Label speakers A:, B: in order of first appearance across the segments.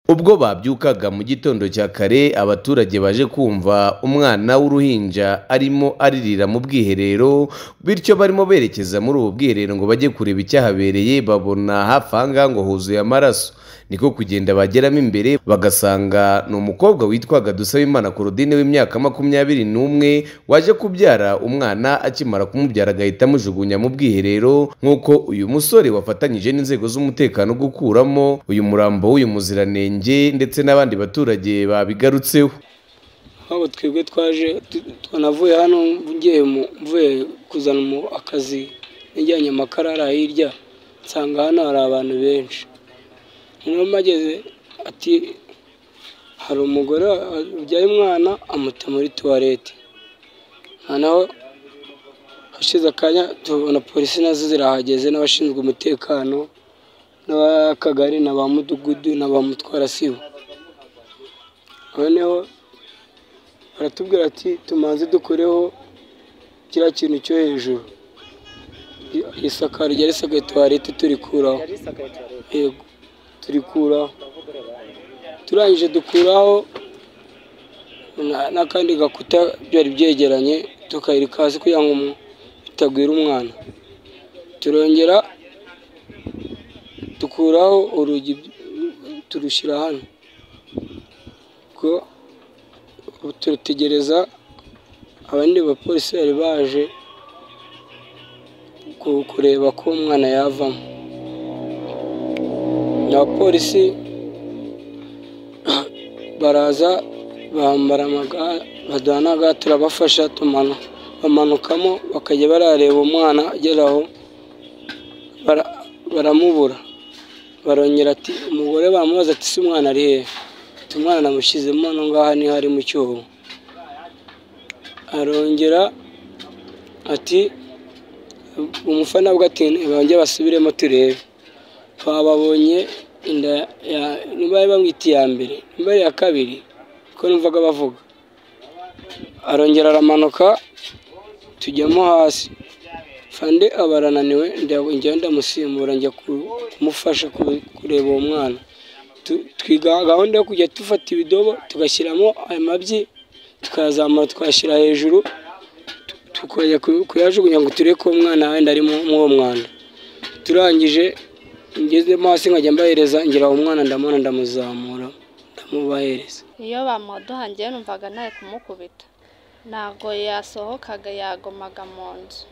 A: Ubwo babyukaga mu gitondo cya kare abaturage baje kumva umwana w'uruhinja arimo aririra mu bwiherero, bityo barimo berekeza muri ubu bwiherero ngo bajye kureba icyahabereye babona hafi aha ngaha ngo huzuye amaraso, niko kugenda bageramo imbere bagasanga ni umukobwa witwaga Dusabimana Claudine w'imyaka makumyabiri n'umwe waje kubyara umwana akimara kumubyara agahita amujugunya mu bwiherero nk'uko uyu musore wafatanyije n'inzego z'umutekano gukuramo uyu murambo w'uyu muziranenge ndetse n'abandi baturage babigarutseho.
B: nk'ubu twebwe twaje tu- twanavuye hano ngiye mu- mvuye kuzana mu- akazi nijyanye amakara ari hirya nsanga hano hari abantu benshi umwe mageze ati hari umugore ubyaye umwana amuta muri tuwarete noneho hashize akanya tubona polisi nazo zirahageze n'abashinzwe umutekano n'ab'akagari na ba mudugudu na ba mutwarasibo noneho baratubwira ati tumanze dukureho kiriya kintu cyo hejuru I- isakaro ryari risakaye tuwarete turikuraho yego turikuraho turangije dukuraho na- n'akandi gakuta byari byegeranye tukayirika hasi kugira ngo umu- bitagwira umwana turongera dukuraho urugi turushyira hano ubwo turategereza abandi bapolisi bari baje ku- kureba ko umwana yavamo ni abapolisi baraza bambara amaga baduha n'aga turabafasha tumana bamanukamo bakajya barareba umwana agera aho bara- baramubura barongera ati umugore baramubaza ati si umwana ari hehe ati umwana namushyizemo hano ngaha niho ari mu cyobo arongera ati umufana bwe ati bongere basubiremo turebe twababonye inda ya- niba bari bamwita iya mbere niba ari iya kabiri ko numvaga bavuga arongera aramanuka tujyamo hasi fande aba arananiwe njya ndamusimbura njya ku- kumufasha ku- kureba uwo mwana Tu- twiga gahunda yo kujya dufata ibidobo tugashyiramo ayo mabyi tukayazamura tukayashyira hejuru tu- tukajya ku- kuyajugunya ngo turebe ko uwo mwana wenda ari mu- muri uwo mwanda turangije ngezemo hasi nkajya mbahereza ngira uwo mwana ndamubona ndamuzamura ndamubahereza
C: iyo bamuduhangiye numvaga nari kumukubita ntabwo yasohokaga yagomaga mu nzu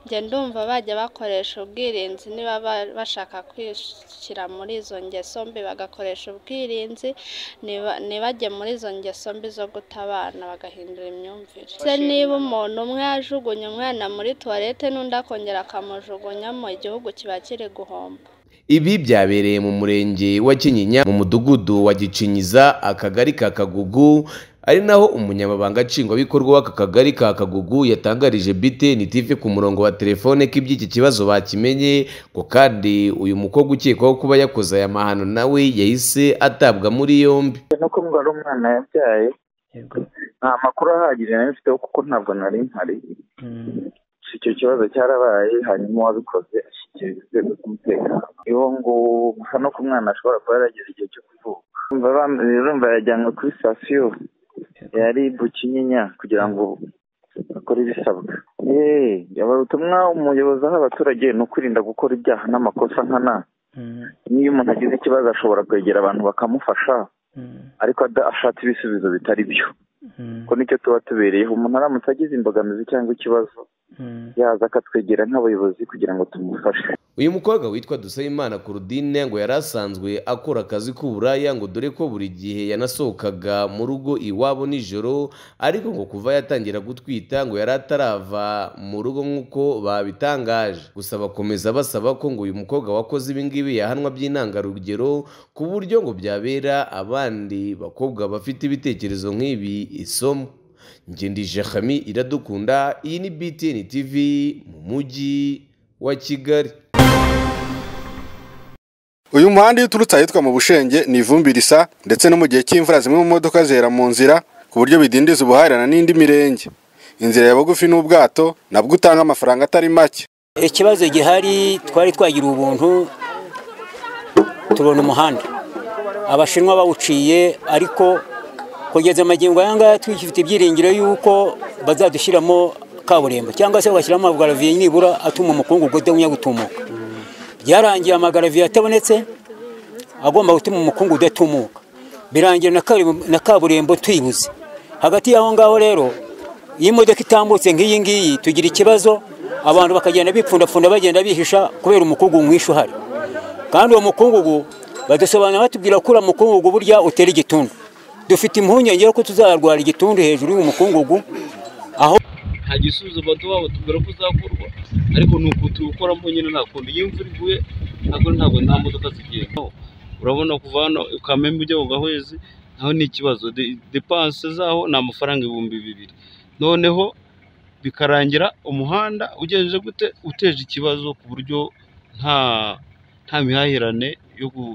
C: njye ndumva bajya bakoresha ubwirinzi niba ba- bashaka kwishyira muri izo ngeso mbi bagakoresha ubwirinzi niba- ntibajye muri izo ngeso mbi zo guta abana bagahindura imyumvire se niba umuntu umwe yajugunya umwana muri tuwarete n'undi akongera akamujugunyamo igihugu kiba kiri guhomba
A: Ibi byabereye mu murenge wa Kinyinya mu mudugudu wa Gicinyiza akagari ka Kagugu ari naho umunyamabanga nshingwabikorwa w'aka kagari ka Kagugu yatangarije BTN TV ku murongo wa telefone ko iby'iki kibazo bakimenye ngo kandi uyu mukobwa ukekwaho kuba yakoze aya mahano nawe yahise atabwa muri yombi
D: nuko mbwa ari umwana yabyaye nta makuru ahagije nari mfiteho kuko ntabwo nari mpari icyo kibazo cyarabaye hanyuma uwabikoze ashyikiriza inzego z'umutekano iyo ngo gusa no ku mwana ashobora kuba yarageze igihe cyo kuvuka Urumva bam- urumva yajyanwe kuri sitasiyo yari bukinyinya kugira ngo bakore ibisabwa yeee yabara ubutumwa umuyobozi aha abaturage ni ukwirinda gukora ibyaha n'amakosa nkana n'iyo umuntu agize ikibazo ashobora kwegera abantu bakamufasha ariko ada- ashatse ibisubizo bitari byo ko nicyo tuba tubereyeho umuntu aramutse agize imbogamizi cyangwa ikibazo yaza akatwegera nk'abayobozi kugira ngo tumufashe
A: uyu mukobwa witwa Dusabimana Claudine ngo yari asanzwe akora akazi k'uburaya ngo dore ko buri gihe yanasohokaga mu rugo iwabo nijoro ariko ngo kuva yatangira gutwita ngo yari atarava mu rugo nk'uko babitangaje gusa bakomeza basaba ko ngo uyu mukobwa wakoze ibi ngibi yahanwa by'intangarugero ku buryo ngo byabera abandi bakobwa bafite ibitekerezo nk'ibi isomo ngendije Khami iradukunda iyi ni BTN TV mu mujyi wa Kigali
E: uyu muhanda iyo uturutse ahitwa mu bushenge ni ivumbi risa ndetse no mu gihe cy'imvura zimwe mu modoka zera mu nzira ku buryo bidindiza ubuhahirane n'indi mirenge inzira ya bugufi n'ubwato nabwo utanga amafaranga atari make
F: ikibazo gihari twari twagira ubuntu tubona umuhanda abashinwa bawuciye ariko kugeza amagingo aya ngaya tugifite ibyiringiro y'uko bazadushyiramo kaburimbo cyangwa se bagashyiramo amagaraviye nibura atuma umukungugu udahumya gutumuka byarangiye amagaraviye atabonetse agomba gutuma umukungu udatumuka birangira na kaburimbo tuyibuze hagati y'aho ngaho rero iyo imodoka itambutse nk'iyi ngiyi tugira ikibazo abantu bakagenda bipfundapfunda bagenda bihisha kubera umukungugu mwinshi uhari kandi uwo mukungugu badusobanurira batubwira ko uriya mukungugu burya utera igitundu dufite impungenge ko tuzarwara igitundu hejuru y'umukungugu aho
G: nta gisubizo baduha batubwira ko uzakorwa ariko ni uku tuwukoramo nyine nta kundi iyo imvura iguye ntabwo ntabwo nta modoka zigenda urabona kuva hano ukamenya ujya mu gahwezi naho ni ikibazo depanse zaho ni amafaranga ibihumbi bibiri noneho bikarangira umuhanda ugenje gute uteje ikibazo ku buryo nta nta mihahirane yo ku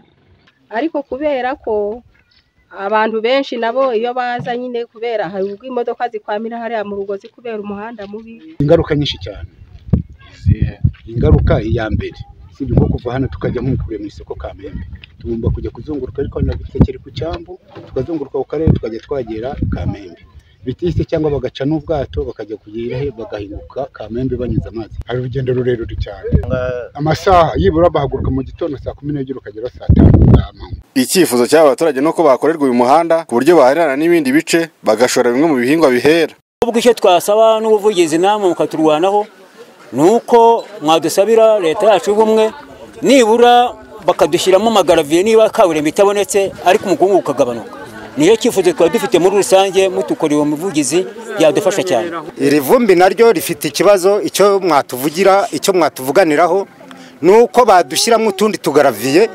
H: ariko kubera ko abantu benshi nabo iyo baza nyine kubera hari ubwo imodoka zikwamira hariya mu rugozi kubera umuhanda mubi
I: ingaruka nyinshi cyane ingaruka iya mbere usibye nko kuva hano tukajya nko kure mu isoko kamembe tugomba kujya kuzunguruka ariko nagutsekera ku cyambu tukazunguruka ku karere tukajya twagera kamembe bitise cyangwa bagaca n'ubwato bakajya kugera he bagahinguka kamembe banyuze amazi hari urugendo rurerure cyane amasaha yibura bahaguruka mu gitondo saa kumi n'ebyiri ukagera saa tanu za manywa
E: icyifuzo cy'aba baturage ni uko bakorerwa uyu muhanda ku buryo bahahirana n'ibindi bice bagashora bimwe mu bihingwa bihera
F: ubwo icyo twasaba n'ubuvugizi namwe mukaturwanaho ni uko mwadusabira leta yacu y'ubumwe nibura bakadushyiramo amagaraviye niba kaburimbo itabonetse ariko umukungu ukagabanuka niyo cyifuzo twari dufite muri rusange mutukoreye uwo muvugizi byadufasha cyane
J: iri vumbi naryo rifite ikibazo icyo mwatuvugira icyo mwatuvuganiraho ni uko badushyiramo utundi tugaraviye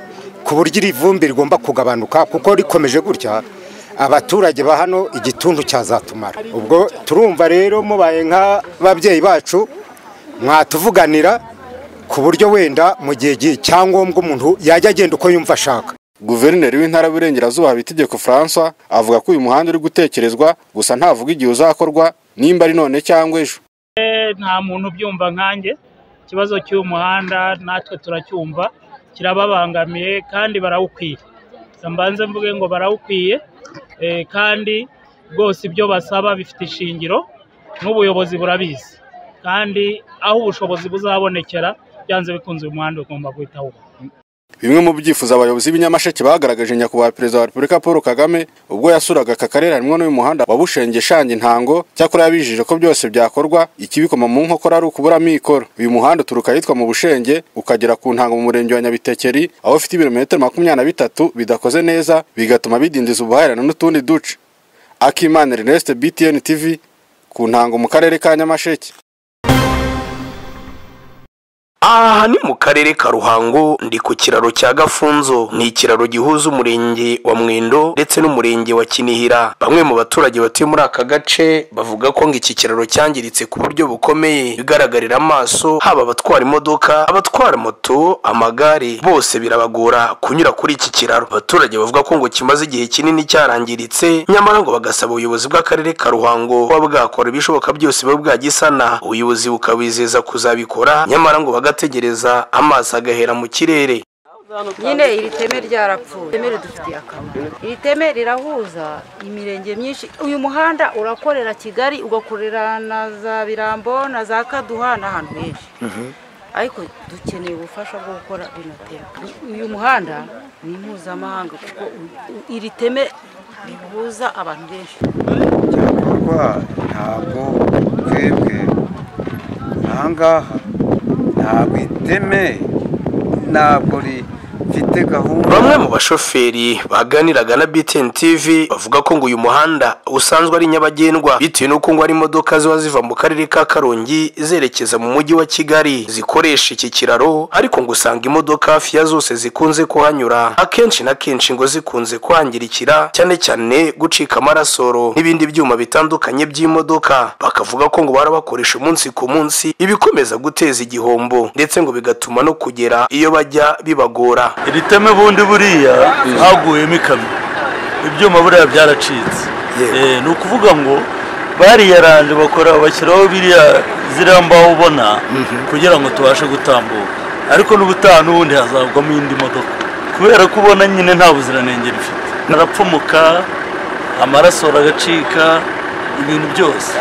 J: ku buryo iri vumbi rigomba kugabanuka kuko rikomeje gutya abaturage ba hano igituntu cyazatumara ubwo turumva rero mubaye nk'ababyeyi bacu mwatuvuganira ku buryo wenda mu gihe cyangombwa umuntu yajya agenda uko yumva ashaka
E: guverineri w'intara y'uburengerazuba habitegeko francois avuga ko uyu muhanda uri gutekerezwa gusa ntavuga igihe uzakorwa nimba ari none cyangwa ejo
K: nta muntu ubyumva nkanjye ikibazo cy'uyu muhanda natwe turacyumva kirababangamiye kandi barawukwiye mbanze mvuge ngo barawukwiye kandi rwose ibyo basaba bifite ishingiro n'ubuyobozi burabizi kandi aho ubushobozi buzabonekera byanze bikunze uyu muhanda ugomba guhita wubaka
E: bimwe mu byifuzo abayobozi b'inyamasheke bagaragaje nyakubahwa perezida wa repubulika paul kagame ubwo yasuraga aka karere harimo n'uyu muhanda wabushenge shanje intango cyakora yabijije ko byose byakorwa ikibikoma mu nkokora ari ukuburamo ikoro uyu muhanda uturuka ahitwa mu bushenge ukagera ku ntango mu murenge wa nyabitekeri aho ufite ibirometero makumyabiri na bitatu bidakoze neza bigatuma bidindiza ubuhahirane n'utundi duce akimana ernest btn tv ku ntango mu karere ka nyamasheke
L: aha ni mu karere ka ruhango ndi ku kiraro cya gafunzo ni ikiraro gihuza umurenge wa mwendo ndetse n'umurenge wa kinihira bamwe mu baturage batuye muri aka gace bavuga ko ngo iki kiraro cyangiritse ku buryo bukomeye bigaragarira amaso haba abatwara imodoka abatwara moto amagare bose birabagora kunyura kuri iki kiraro abaturage bavuga ko ngo kimaze igihe kinini cyarangiritse nyamara ngo bagasaba ubuyobozi bw'akarere ka ruhango kuba bwakora ibishoboka byose buba bwagisana ubuyobozi bukabizeza kuzabikora nyamara ngo agategereza amazi agahera mu kirere
M: nyine iri teme ryarapfuye iteme ridufitiye akamaro iri teme rirahuza imirenge myinshi uyu muhanda urakorera kigali ugakorera na za birambo na za kaduha n'ahantu henshi ariko dukeneye ubufasha bwo gukora bino teme uyu muhanda ni mpuzamahanga kuko iri teme rihuza abantu benshi
N: cyakorwa ntabwo twebwe ahangaha ntabwo iteme ntabwo rifite gahunda
L: bamwe mu bashoferi baganiraga na BTN TV bavuga ko ngo uyu muhanda usanzwe ari nyabagendwa bitewe n'uko ngo hari imodoka ziba ziva mu karere ka Karongi zerekeza mu mujyi wa Kigali zikoresha iki kiraro ariko ngo usanga imodoka hafi ya zose zikunze kuhanyura akenshi na kenshi ngo zikunze kwangirikira cyane cyane gucika amarasoro n'ibindi byuma bitandukanye by'imodoka bakavuga ko ngo barabakoresha umunsi ku munsi ibikomeza guteza igihombo ndetse ngo bigatuma no kugera iyo bajya bibagora
O: iri teme bundi buriya haguyemo ikamyo ibyuma buriya byaracitse ni ukuvuga ngo bariyaranje bakora bashyiraho biriya ziriya mbaho ubona kugira ngo tubashe gutambuka ariko n'ubutaha n'ubundi hazagwamo indi modoka kubera ko ubona nyine nta buziranenge rifite arapfumuka amaraso aragacika ibintu byose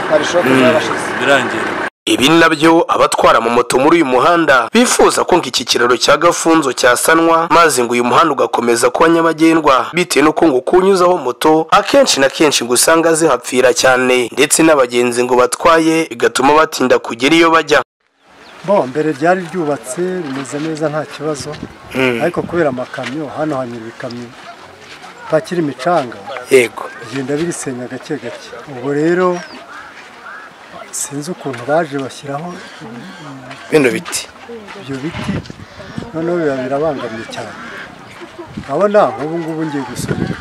O: Mm, birangira
L: Ibi nabyo abatwara mu moto muri uyu muhanda bifuza ko iki kiraro cya Gafunzo cyasanwa maze ngo uyu muhanda ugakomeza kuba nyabagendwa bitewe n'uko ngo kuwunyuzaho moto akenshi na kenshi ngo usanga zihapfira cyane ndetse n'abagenzi ngo batwaye bigatuma batinda kugera iyo bajya
P: bo mbere ryari ryubatse rimeze neza nta kibazo
L: Mm.
P: ariko kubera amakamyo hano hanyura ibikamyo pakira imicanga
L: yego
P: bigenda birisenya gake gake ubwo rero sinzi ukuntu baje bashyiraho mm,
L: bino biti
P: ibyo biti noneho biba birabangamiye cyane urabona nk'ubu ngubu ngiye gusunika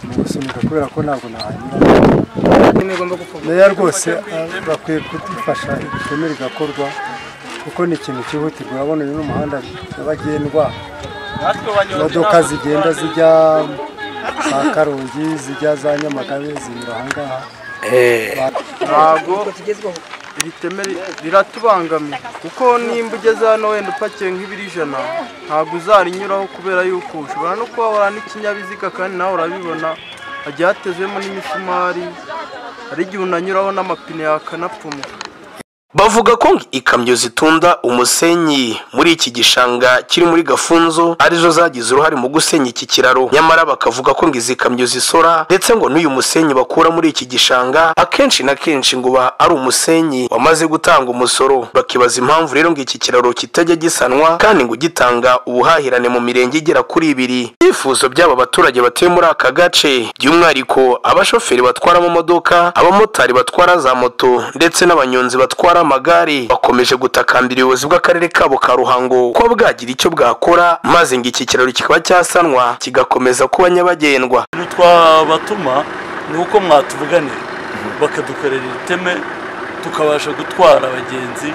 P: mu gusunika kubera ko ntabwo nahanyura meya rwose ah, bakwiye kudufasha iteme rigakorwa kuko ni ikintu cyihutirwa urabona uyu ni umuhanda nyabagendwa imodoka zigenda zijya za karongi zijya za nyamagabe zinyura aha ngaha
Q: ntabwo iri teme riratubangamiye kuko nimba ugeze hano wenda upakiye nk'ibiro ijana ntabwo uzarinyuraho kubera yuko ushobora no kuba wahura n'ikinyabiziga kandi nawe urabibona hagiye hatezemo n'imisumari hari igihe unanyuraho n'amapine yakanapfumuka
L: Bavuga ko ngo ikamyo zitunda umusenyi muri iki gishanga kiri muri Gafunzo arizo zagize uruhare mu gusenya iki kiraro nyamara bakavuga ko ngo izi kamyo zisora ndetse ngo n'uyu musenyi bakura muri iki gishanga akenshi na kenshi ngo uba ari umusenyi wamaze gutanga umusoro bakibaza impamvu rero ngo iki kiraro kitajya gisanwa kandi ngo gitanga ubuhahirane mu mirenge igera kuri ibiri ibyifuzo by'aba baturage batuye muri aka gace by'umwihariko abashoferi batwara amamodoka abamotari batwara za moto ndetse n'abanyonzi batwara amagare bakomeje gutakambira ubuyobozi bw'akarere kabo ka ruhango ko bwagira icyo bwakora maze ngo iki kiraro kikaba cyasanwa kigakomeza kuba nyabagendwa
O: ibintu twabatuma ni uko mwatuvuganira bakadukorera iteme tukabasha gutwara abagenzi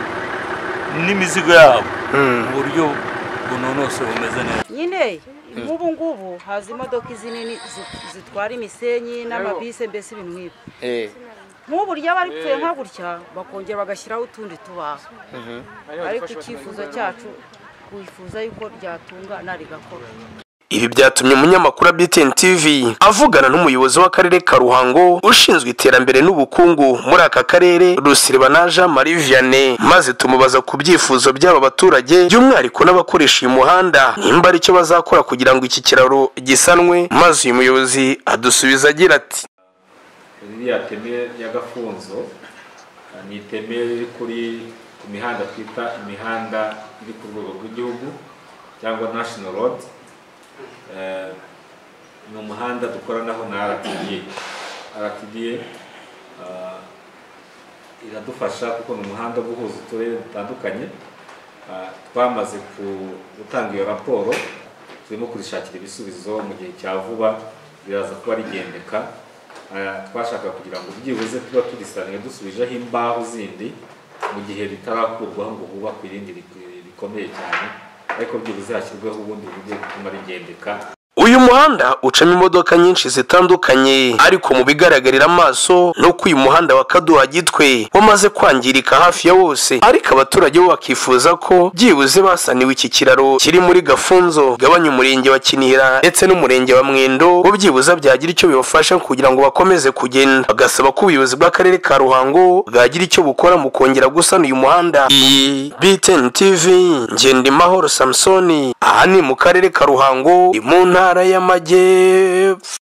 O: n'imizigo yabo mu buryo bunonosoye bumeze neza
M: nyine nk'ubu ngubu haza imodoka izi nini zi- zitwara imisenyi n'amabisi mbese ibintu nk'ibyo nk'ubu ryaba ripfuye nka gutya bakongera bagashyiraho utundi tubaho ariko icyifuzo cyacu twifuza yuko ryatunga narigakora
L: ibi byatumye umunyamakuru wa BTN TV avugana n'umuyobozi w'akarere ka Ruhango ushinzwe iterambere n'ubukungu muri aka karere Rusiribana Jean Marie Vianney maze tumubaza ku byifuzo by'aba baturage by'umwihariko n'abakoresha uyu muhanda nimba ari cyo bazakora kugira ngo iki kiraro gisanwe maze uyu muyobozi adusubiza agira ati
R: ririya teme ya gafunzo eh, ni iteme riri kuri ku mihanda twita imihanda iri ku rwego rw'igihugu cyangwa national road Eh, ni umuhanda dukoranaho na rtda rtda eh, iradufasha kuko ni umuhanda uba uhuza uturere dutandukanye Eh, twamaze ku- gutanga iyo raporo turimo kurishakira ibisubizo mu gihe cya vuba biraza kuba rigendeka Eh, twashaka kugira ngo byibuze tuba turisange dusubijeho imbaho zindi mu gihe bitarakurwaho ngo hubakwe irindi rik- rikomeye cyane ariko byibuze hashyirweho ubundi buryo butuma rigendeka
L: uyu muhanda ucamo imodoka nyinshi zitandukanye ariko mu bigaragarira amaso ni uko uyu muhanda wa kaduha gitwe wamaze kwangirika hafi ya wose ariko abaturage bo bakifuza ko byibuze basaniwe iki kiraro kiri muri gafunzo gabanya umurenge wa kinihira ndetse n'umurenge wa mwendo bo byibuze byagira icyo bibafasha kugira ngo bakomeze kugenda bagasaba ko ubuyobozi bw'akarere ka ruhango bwagira icyo bukora mu kongera gusana uyu muhanda iyi btn tv ngendimahoro samusoni aha ni mu karere ka ruhango ni mu ntara y'amajyepfo